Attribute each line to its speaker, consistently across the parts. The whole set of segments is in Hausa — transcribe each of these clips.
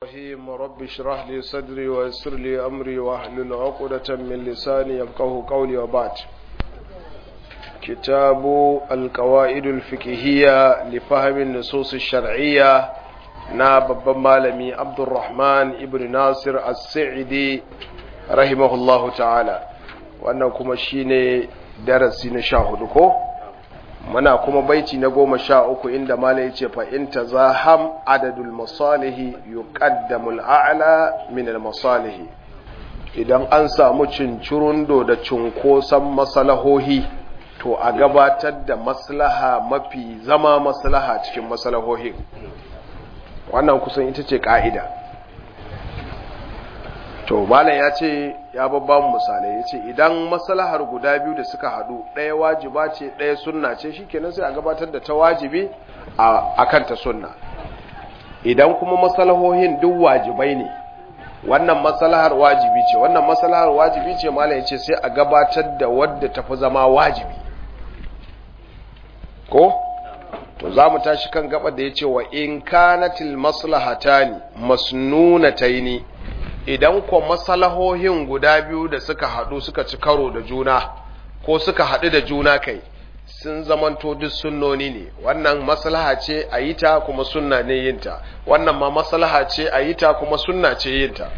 Speaker 1: الرحيم رب اشرح لي صدري ويسر لي أمري واحلل عقدة من لساني يفقه قولي وبعد كتاب القواعد الفقهية لفهم النصوص الشرعية na babban malami abdulrahman ibn nasir as-sa'idi rahimahullahu ta'ala wannan kuma shine darasi na sha hudu ko muna kuma baiti na goma sha uku inda mala ya ce fa in tazaham adadul masalihi yuqaddamu al-a'la min al-masalihi idan an samu cincirundo da cunkoson masalahohi to a gabatar da maslaha mafi zama maslaha cikin masalahohin wannan kusan ita ce ka'ida to malam ya ce ya babba mu misalai ya ce idan maslahar guda biyu da suka haɗu ɗaya wajiba ce ɗaya sunna ce shikenan sai a gabatar da ta wajibi a kan ta sunna idan kuma maslahohin duk wajibai ne wannan maslahar wajibi ce wannan maslahar wajibi ce malam ya ce sai a gabatar da wadda tafi zama wajibi ko to za mu tashi kan gaba da ya ce wa in kanatil maslahatani masnunataini idan ko masalahohin guda biyu da suka haɗu suka ci karo da juna ko suka haɗu da juna kai sun zamanto duk sunnoni ne wannan maslaha ce a yi ta kuma sunna ne yinta wannan ma maslaha ce a yi ta kuma sunna ce yinta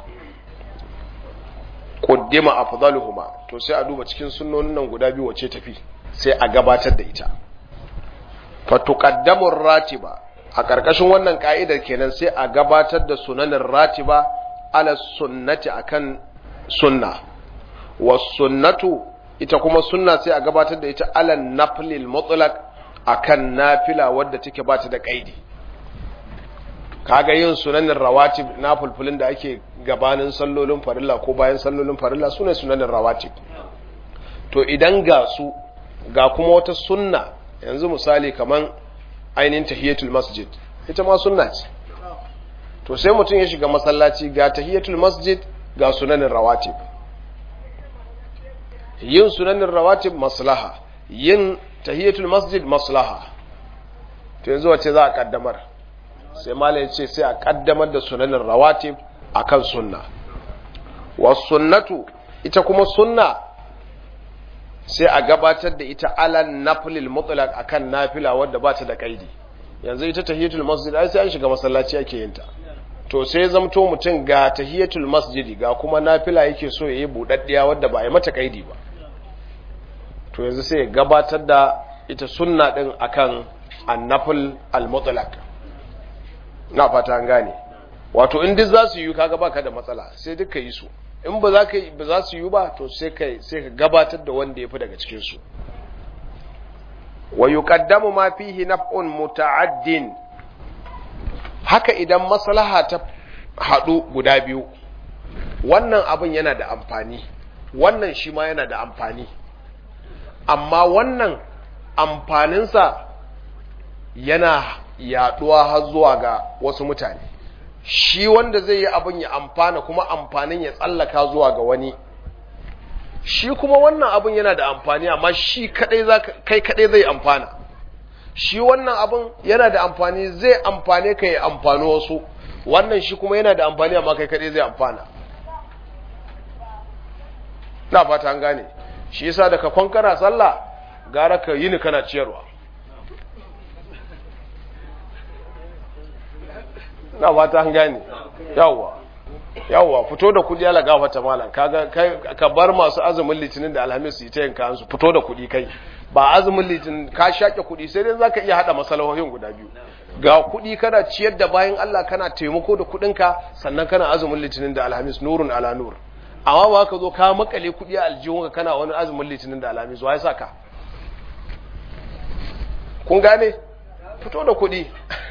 Speaker 1: quddima afdaluhuma to sai a duba cikin sunnonin nan guda biyu wace tafi sai a gabatar da ita fatuqaddamu ratiba a ƙarƙashin wannan ka'idar kenan sai a gabatar da sunanin ratiba ala sunnati akan sunna was sunnatu ita kuma sunna sai a gabatar da ita ala naflil mutlaq akan nafila wadda take bata da kaidi kaga yin sunanin rawatib na fulfulin da ake gabanin sallolin farilla ko bayan sallolin farilla sune sunanin rawatib to idan ga su ga kuma wata sunna yanzu misali kaman ainihin tahiyatul masjid ita ma sunna ce to sai mutum ya shiga masallaci ga tahiyatul masjid ga sunanin rawatib yin sunanin rawatib maslaha yin tahiyatul masjid maslaha to yanzu wace za a kaddamar sai malam ya ce sai a kaddamar da sunanin rawatib akan sunna was sunnatu ita kuma sunna sai a gabatar da ita alan nafilil mutlaq akan nafila wadda ba ta da kaidi yanzu ita tahiyatul masjid ai sai an shiga masallaci ake yin ta to sai zamto mutum ga tahiyatul masjidi ga kuma nafila yake so yayi budaddiya wadda ba ya mata kaidi ba to yanzu sai ya gabatar da ita sunna din akan annafil al-mutlaq na fata an gane wato in duk za su yi kaga baka da matsala sai duka yi su in ba za ka ba za su yi ba to sai ka sai ka gabatar da wanda yafi daga cikin su wa yuqaddamu ma fihi naf'un muta'addin haka idan maslaha ta hadu guda biyu wannan abin yana da amfani wannan shi ma yana da amfani amma wannan amfaninsa yana yaduwa har zuwa ga wasu mutane shi wanda zai yi abin ya amfana kuma amfanin ya tsallaka zuwa ga wani shi kuma wannan abin yana da amfani amma shi kadai za kai kadai zai amfana shi wannan abin yana da amfani zai amfane ka ya amfani wasu wannan shi kuma yana da amfani amma kai kadai zai amfana na fata an gane shi yasa da ka kwankana sallah gara ka yi ni kana ciyarwa na fata an gane yawwa yawwa fito da kudi ala gafata malam kaga kai ka bar masu azumin litinin da alhamis su ta yanka su fito da kudi kai ba azumin litinin ka shake kudi sai dai zaka iya hada masalahohin guda biyu ga kudi kana ciyar da bayan Allah kana taimako da kudinka sannan kana azumin litinin da alhamis nurun ala nur amma ba ka zo ka makale kudi a aljihunka kana wani azumin litinin da alhamis wai saka kun gane fito da kudi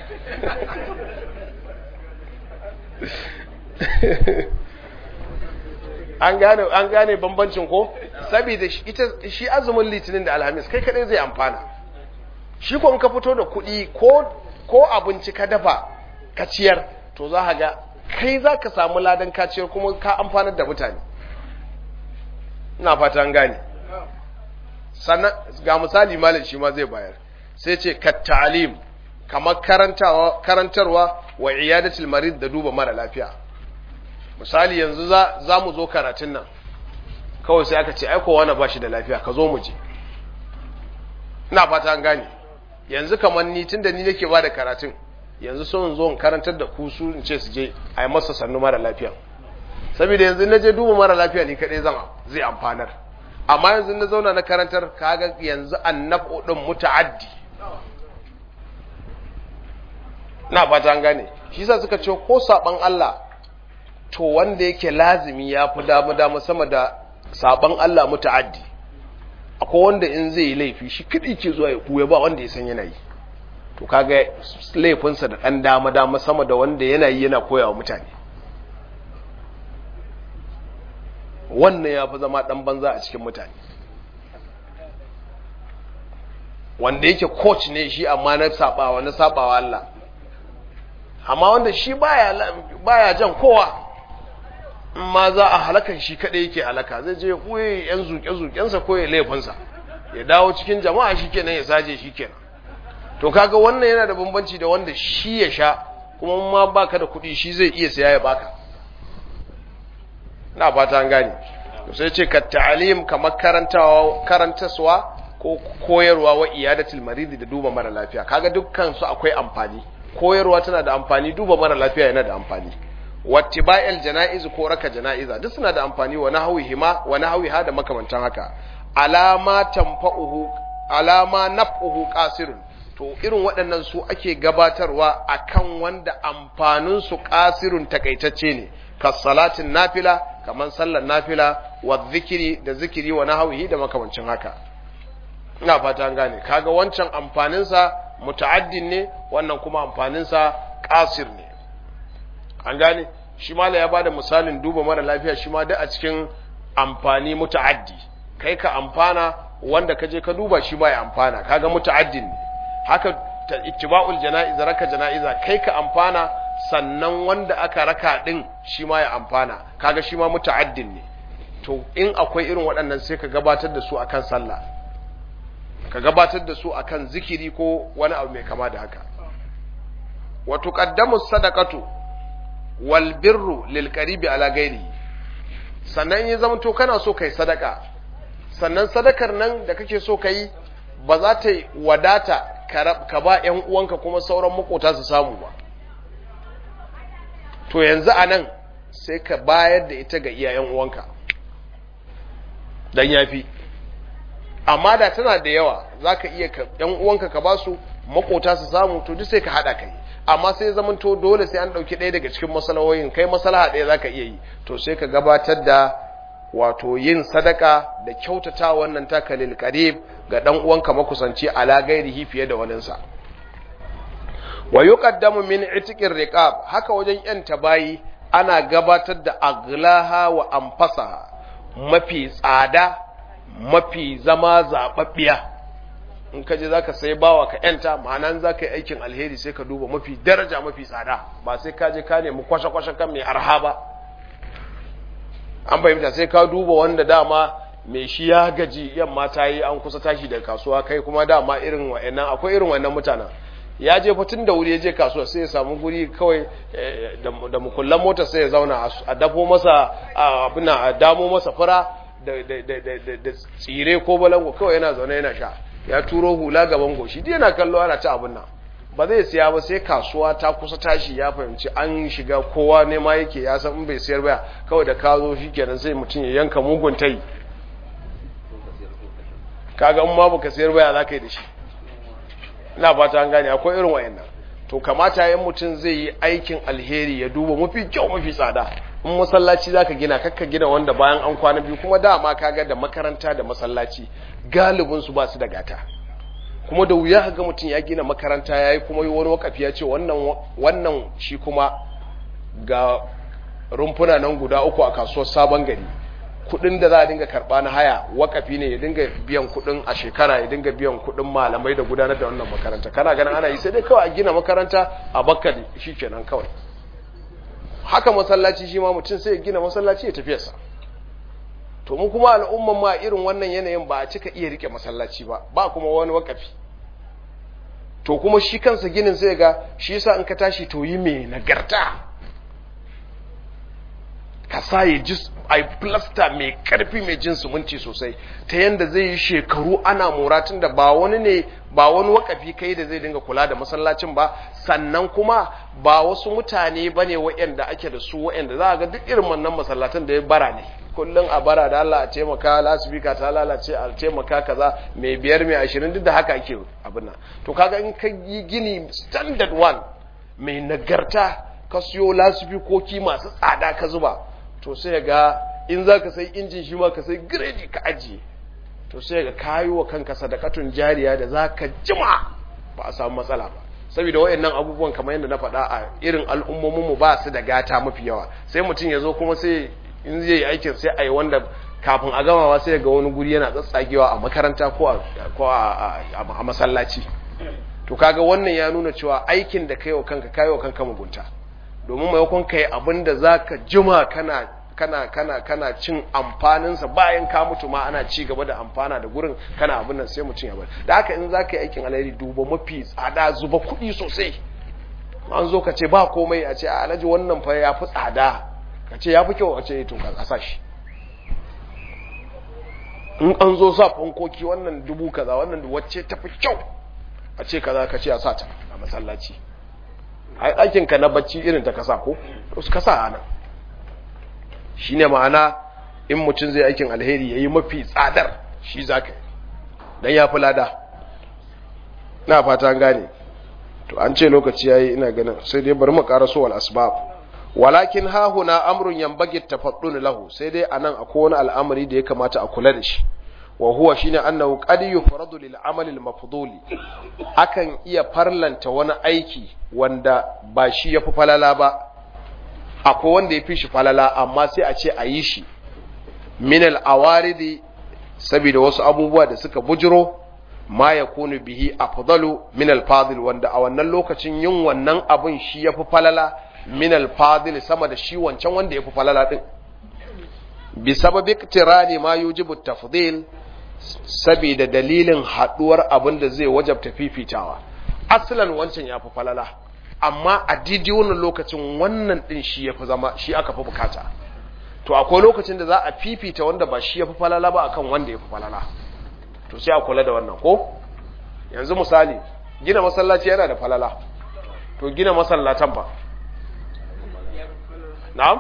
Speaker 1: an gane an gane bambancin ko saboda ita shi azumin litinin da alhamis kai kadai zai amfana shi ko ka fito da kuɗi ko ko abinci ka dafa ka ciyar to za ka ga kai za ka samu ladan ka ciyar kuma ka amfanar da mutane ina fata an gane sannan ga misali malam shi ma zai bayar sai ce ka ta'alim kamar karantawa karantarwa wa iyadatul marid da duba mara lafiya misali yanzu za za mu zo karatun nan kawai sai aka ce ai kowa na bashi da lafiya ka zo mu je ina fata an gane yanzu kamar ni tunda ni nake ba da karatun yanzu so in zo in karantar da ku su in ce su je a yi masa sannu mara lafiya saboda yanzu na je duba mara lafiya ni kadai zan zai amfanar amma yanzu na zauna na karantar kaga yanzu annabu din muta'addi na fata an gane shi yasa suka ce ko saban Allah to wanda yake lazimi ya fi damu damu sama da saban Allah muta'addi akwai wanda in zai yi laifi shi kidi ke zuwa ya kuya ba wanda ya san yana yi to kaga laifinsa da ɗan dama dama sama da wanda yana yi yana koyawa mutane wannan ya fi zama ɗan banza a cikin mutane wanda yake coach ne shi amma na sabawa na sabawa Allah amma wanda shi baya baya jan kowa ma za a halakan shi kadai yake halaka zai je koyi yan zuke zukensa ko ya laifinsa ya dawo cikin jama'a shikenan ya saje shikenan to kaga wannan yana da bambanci da wanda shi ya sha kuma ma baka da kuɗi shi zai iya siya ya baka na fata an gane to sai ce ka ta'alim kamar karantawa karantaswa ko koyarwa wa iyadatul marid da duba mara lafiya kaga dukkan su akwai amfani koyarwa tana da amfani duba mara lafiya yana da amfani wattiba'il janaiz ko raka janaiza duk suna da amfani wa nahwihima wa nahwiha da makamantan haka alama tanfa'uhu alama naf'uhu qasirun to irin waɗannan su ake gabatarwa akan wanda amfanin su qasirun takaitacce ne kasalatin nafila kaman sallar nafila wa zikiri da zikiri wa nahwihi da makamancin haka ina fata an gane kaga wancan amfaninsa muta'addin ne wannan kuma amfaninsa qasir ne an gane shi mala ya bada misalin duba mara lafiya shi ma da a cikin amfani muta'addi kai ka amfana wanda ka je ka duba shi ba ya amfana kaga muta'addin ne haka ittiba'ul jana'iz raka jana'iza kai ka amfana sannan wanda aka raka din shi ma ya amfana kaga shi ma muta'addin ne to in akwai irin waɗannan sai ka gabatar da su akan sallah ka gabatar da su akan zikiri ko wani abu mai kama da haka wa tuqaddamu sadaqatu wal birru lil qaribi ala ghairi sannan ya zama to kana so kai sadaka sannan sadakar nan da kake so kai ba za ta wadata ka ba ƴan uwanka kuma sauran makota su samu ba to yanzu anan sai ka bayar da ita ga iyayen uwanka dan yafi amma da tana da yawa zaka iya ƴan uwanka ka ba su makota su samu to duk sai ka hada kai amma sai zaman to dole sai an dauki ɗaya daga cikin masalahoyin kai masalaha ɗaya zaka iya yi to sai ka gabatar da wato yin sadaka da kyautata wannan takalil qarib ga dan uwanka makusanci ala gairihi fiye da waninsa wa yuqaddamu min itiqir riqab haka wajen yan tabayi ana gabatar da aglaha wa anfasaha mafi tsada mafi zama zababbiya in ka je zaka sai bawa ka yanta ma'ana zaka yi aikin alheri sai ka duba mafi daraja mafi tsada ba sai ka je ka nemi kwashe-kwashe kan mai arha ba an fahimta sai ka duba wanda dama mai shi ya gaji yamma ta yi an kusa tashi daga kasuwa kai kuma dama irin wa'annan akwai irin wa'annan mutanen ya je fitin da wuri ya je kasuwa sai ya samu guri kawai da mukullan mota sai ya zauna a dafo masa abin a damo masa fura da tsire ko balango kawai yana zaune yana sha ya turo hula gaban goshi dai yana kallo ana ci abin nan ba zai siya ba sai kasuwa ta kusa tashi ya fahimci an shiga kowa ne ma yake ya san in bai siyar ba kawai da ka zo shikenan sai mutum ya yanka mugun tai kaga in ma baka siyar ba za ka yi da shi ina fata an gane akwai irin wayannan to kamata yan mutum zai yi aikin alheri ya duba mafi kyau mafi tsada in masallaci zaka gina kakka gina wanda bayan an kwana biyu kuma dama kaga da makaranta da masallaci galibin su ba su da gata kuma da wuya ga mutum ya gina makaranta yayi kuma wani wakafi ya ce wannan wannan shi kuma ga rumfuna nan guda uku a kasuwar sabon gari kudin da za a dinga karba na haya wakafi ne ya dinga biyan kudin a shekara ya dinga biyan kudin malamai da gudanar da wannan makaranta kana ganin ana yi sai dai kawai a gina makaranta a bakka shi kenan kawai haka masallaci shi ma mutum sai ya gina masallaci ya tafiyarsa to mu kuma al'umman ma irin wannan yanayin ba a cika iya rike masallaci ba ba kuma wani wakafi to kuma shi kansa ginin sai ga shi yasa in ka tashi to yi mai nagarta ka sa ya ji a plasta mai karfi mai jin sumunci sosai ta yanda zai yi shekaru ana mora tun da ba wani ne ba wani wakafi kai da zai dinga kula da masallacin ba sannan kuma ba wasu mutane ba ne waɗanda ake da su waɗanda za a ga duk irin wannan masallatan da ya bara ne kullum a bara da Allah a taimaka lasifika ta lalace a taimaka kaza mai biyar mai ashirin duk da haka ake abin nan to kaga in ka yi gini standard one mai nagarta ka siyo lasifikoki masu tsada ka zuba to sai ga in za ka sai injin shi ma ka sai giredi ka ajiye to sai ga kayi wa kanka sadakatun jariya da za ka jima ba a samu matsala ba saboda wayannan abubuwan kamar yadda na faɗa a irin al'ummominmu ba su da gata mafi yawa sai mutum ya zo kuma sai in zai yi aikin sai a yi wanda kafin a gamawa sai ga wani guri yana tsatsagewa a makaranta ko a masallaci to kaga wannan ya nuna cewa aikin da kai wa kanka kai wa kanka mugunta domin maimakon kai abin da zaka jima kana kana kana kana cin amfaninsa bayan ka mutu ma ana ci gaba da amfana da gurin kana abin nan sai mutum ya bari da haka in zaka yi aikin alheri duba mafi tsada zuba kuɗi sosai an zo ka ce ba komai a ce alhaji wannan fa ya fi tsada ka ce ya fi kyau a ce to ka sa shi in an zo sa fankoki wannan dubu kaza wannan wacce ta fi kyau a ce kaza ka ce a sa ta a masallaci ai ɗakin ka na bacci irin ta kasa ko to su kasa ana shine ma'ana in mutum zai aikin alheri yayi mafi tsadar shi zaka dan ya fi lada na fata an gane to an ce lokaci yayi ina ganin sai dai bari mu karaso wal asbab walakin ha huna amrun yanbaghi tafaddun lahu sai dai anan akwai wani al'amari da ya kamata a kula da shi wa huwa shine annahu qad yufradu lil amali al mafduli akan iya farlanta wani aiki wanda ba shi yafi falala ba akwai wanda yafi shi falala amma sai a ce a yi shi min al awaridi saboda wasu abubuwa da suka bujiro ma yakunu bihi afdalu min al fadil wanda a wannan lokacin yin wannan abun shi yafi falala min al-fadil sama da shi wancan wanda yafi falala din bi sababi iktirani ma yujibu tafdil saboda dalilin haduwar abin da zai wajabta fifitawa aslan wancan yafi falala amma a didi wannan lokacin wannan din shi yafi zama shi aka fi bukata to akwai lokacin da za a fifita wanda ba shi yafi falala ba akan wanda yafi falala to sai a kula da wannan ko yanzu misali gina masallaci yana da falala to gina masallatan ba na'am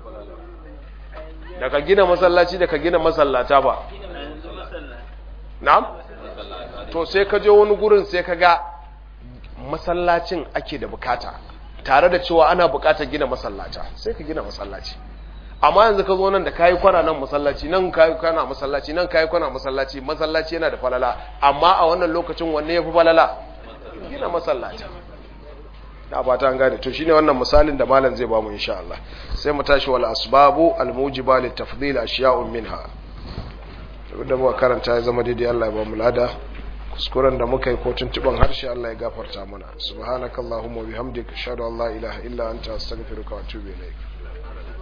Speaker 1: daga gina masallaci da ka gina masallata ba na'am to sai ka je wani gurin sai ka ga masallacin ake da bukata tare da cewa ana bukatar gina masallata sai ka gina masallaci amma yanzu ka zo nan da kayi kwana nan masallaci nan kayi kwana masallaci nan kayi kwana masallaci masallaci yana da falala amma a wannan lokacin wanne yafi falala gina masallaci da fata an gane to shine wannan misalin da malam zai bamu insha Allah sai mu tashi wal asbabu al mujiba lit tafdil ashiya'un minha da muka karanta ya zama daidai Allah ya bamu lada kuskuren da muka yi ko tuntuban harshe Allah ya gafarta mana subhanakallahumma wa bihamdika ashhadu an la ilaha illa anta astaghfiruka wa atubu ilaik